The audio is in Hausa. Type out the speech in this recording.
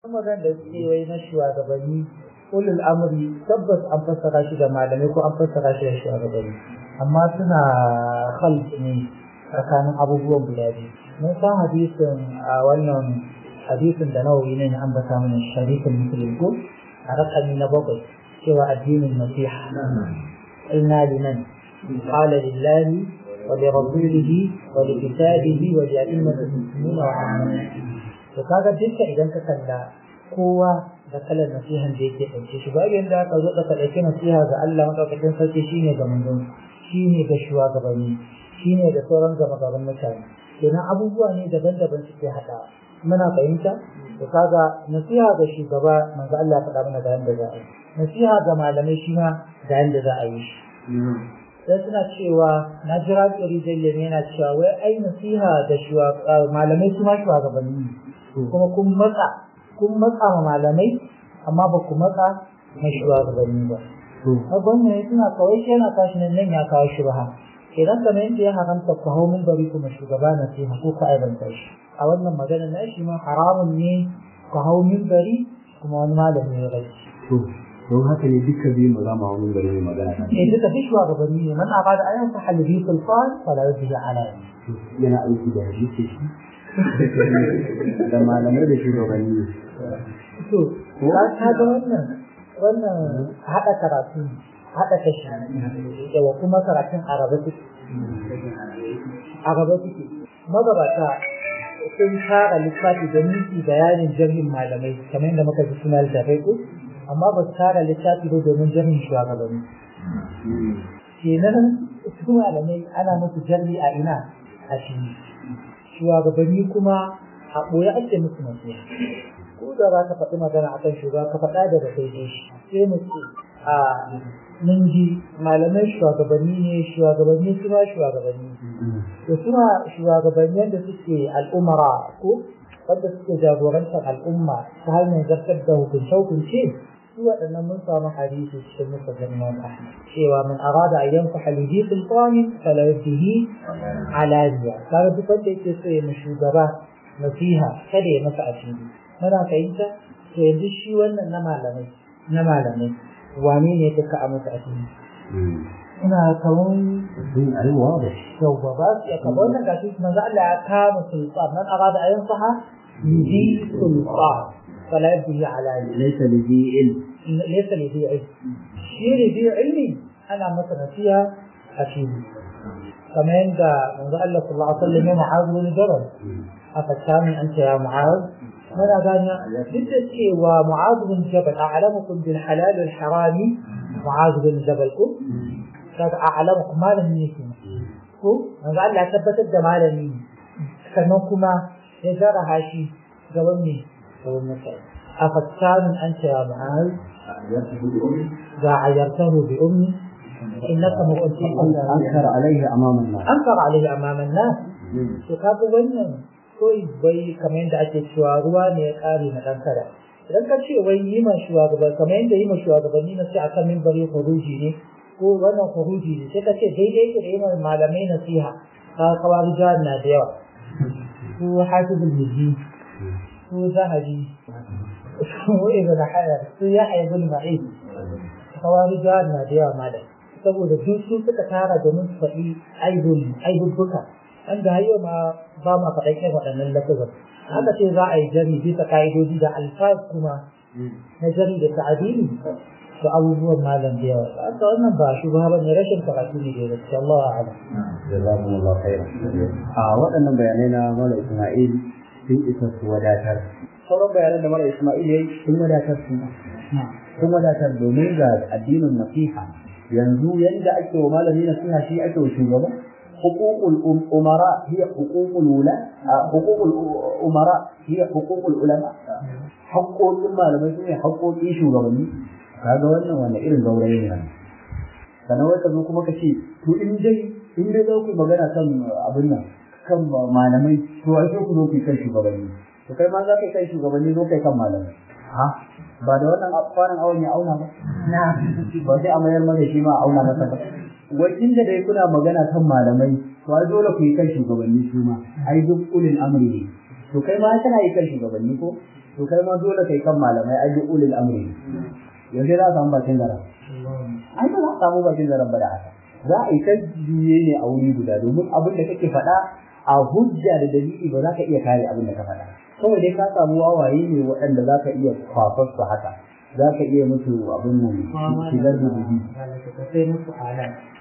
magana da suke wai na shugabanni ulul amri tabbas an fassara shi da malamai ko an fassara shi da shugabanni amma suna khalq ne tsakanin abubuwan guda biyu mun san hadisin a wannan hadisin da nawawi ne an bata mana sharifin muslim ko a rakami na bakwai cewa addinin nasiha inna liman qala lillahi wa li rasulihi wa li kitabihi wa li a'immati muslimin wa ammati to kaga dukkan idan ka kalla kowa da kalar nasihan da yake ɗauke shi ba yanda aka zo ka ɗauki nasiha ga Allah madaukakin sarki shine ga manzon shine ga shugabanni shine da sauran gama gaban mutane kenan abubuwa ne daban-daban suke haɗa muna fahimta to kaga nasiha ga shugaba manzo Allah ya faɗa mana ga yanda za a yi nasiha ga malamai shi ma ga yanda za a yi shi sai suna cewa na jira tsari jalle yana cewa wai ai nasiha da malamai su ma shugabanni kuma kun matsa kun matsa ma malamai amma ba ku matsa na shugabanni ba wannan suna kawai shi yana kashi nan nan ya kawo shi ba idan kamar yadda ya haramta ku hau mun bari kuma shugaba na sai ko ka aibanta shi a wannan magana na shi ma haramun ne ku hau min bari kuma wani malami ya rai don haka ne duka biyu ba za mu hau min bari mai magana kan eh duka duk shugabanni ne man abada ayan sa halibi sulfan fala yudhi ala yana aiki da hadisi shi da malamai da shugabanni to ka ga wannan wannan haɗa karatu haɗa kashi yawa kuma karatun araba suke araba suke magabata sun tara littafi da minti bayanin jami'in malamai kamar yadda muka ji suna littafai ko amma ba su tara littafi ba domin jami'in shugabanni kenan su malamai ana musu jami a ina a shi shugabanni kuma a ɓoye ake musu nasiha ko da za ka faɗi magana akan shugaba ka faɗa da da daidai shi sai mu ce a mun ji malamai shugabanni ne shugabanni su ma shugabanni to suna shugabanni da suke al'umara ko wanda suke jagorantar al'umma ta hanyar zartar da hukunce-hukunce su waɗannan mun samu hadisi cikin musa Imam Ahmad cewa man arada an yanfa halidi sultanin fala yadihi alaniya kaga duk wanda yake so ya shugaba nasiha kada ya masa asiri muna fahimta to yanzu shi wannan na malamai na malamai wane ne duka a masa asiri ina kaman din alwa da yau ba ba su ya kama wannan gashi manzo Allah ya kama sultan man arada ayan saha yudi sultan fala yabdi ala laysa li zi ilm laysa li zi ilm shi ne zi ilmi ana masa nasiha a fili kamar yadda manzo Allah sallallahu alaihi wasallam ya mu'azu bin jabal afattamin anta ya mu'az muna gane duk da cewa mu'az bin jabal a'lamukum bil halal wal harami mu'az bin jabal ko kaga a'lamukum malami ne ke ko manzo Allah ya tabbatar da malami sannan kuma ya zara hashi gaban ne gaban mutane afattamin anta ya mu'az ga ayyartahu bi ummi innaka mu'ti ankar alaihi amama an-nas ankar alaihi amama an-nas to kaga wannan koyi bai kamar yadda ake cewa ruwa ne ya kare na dan kada idan ka ce wai yi ma shugaban kamar yadda yi ma shugabanni na sai akan mimbari khuruji ne ko wannan khuruji ne sai ka ce daidai ke da yi ma malamai nasiha ka kawari jihar na da yawa ko hafizul miji ko zahabi ko ibn hajar ko ya aibul ma'id kawari jihar na da yawa malam saboda duk su suka tara domin su faɗi aibul aibubbuka an da hayo ma ba ma faɗa irin waɗannan lafazan haka ce za a yi jari bisa ka'idoji da alfaz kuma na jari da ta'adili da abubuwan malam da yawa haka wannan ba shi ba ne rashin karatu ne da gaske Allah a'lam jazakumullahu khairan a waɗannan bayanai na Mala Isma'il sun isa su wadatar sauran bayanan da Mala Isma'il yayi sun wadatar su sun wadatar domin ga addinin nasiha yanzu yanda ake wa malami nasiha shi ake wa shugaba حقوق الأمراء هي حقوق الولاة حقوق الأمراء هي حقوق العلماء حقوق ما لم يكن حقوق إيشو غبني kaga wannan wanda irin gaurayi ne sannan wai ka zo kuma ka ce to in dai in dai za ku magana kan abin nan kan malamai to ai ku zo ku kan shugabanni to kai ma za ka kai shugabanni zo kai kan malamai ha ba da wannan kwanan awon ya auna ba na ba sai a mayar mana shi ma a auna masa ba wajen da dai kuna magana kan malamai to ai dole ku yi kan shugabanni su ma ai duk ulil amri ne to kai ma kana yi kan shugabanni ko to to kai ma dole kai kan malamai ai bi ulil amri yanzu za a samu bakin zaren ai ba za a samu bakin zaren ba da haka za a yi ta juye ne a wuri guda domin abin da kake faɗa a hujja da dalili ba za ka iya kare abin da ka faɗa kawai dai ka samu wawaye ne waɗanda za ka iya kwafar su haka za ka iya musu abin nan shigar da dubi sai musu alam